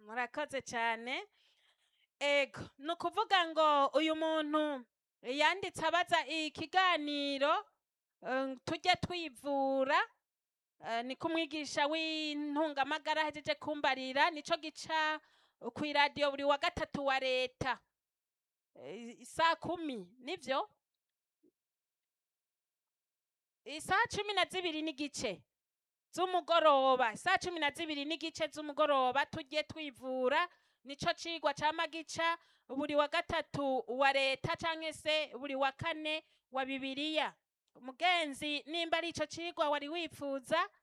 murakoze cyane ego ni ukuvuga ngo uyu muntu yanditse abaza ikiganiro eh, tujye twivura eh, ni kumwigisha w'intungamagara ahejeje kumbarira nico gica ku iradiyo buri wa gatatu wa leta Eh, saa kumi nivyo isaha cumi na zibiri n'igice z'umugoroba isaha cumi na zibiri n'igice z'umugoroba tujye twivura nico cigwa cama gica buri wa gatatu wa leta canke se buri wa kane wa bibiliya umugenzi nimba ari ico cigwa wari wifuza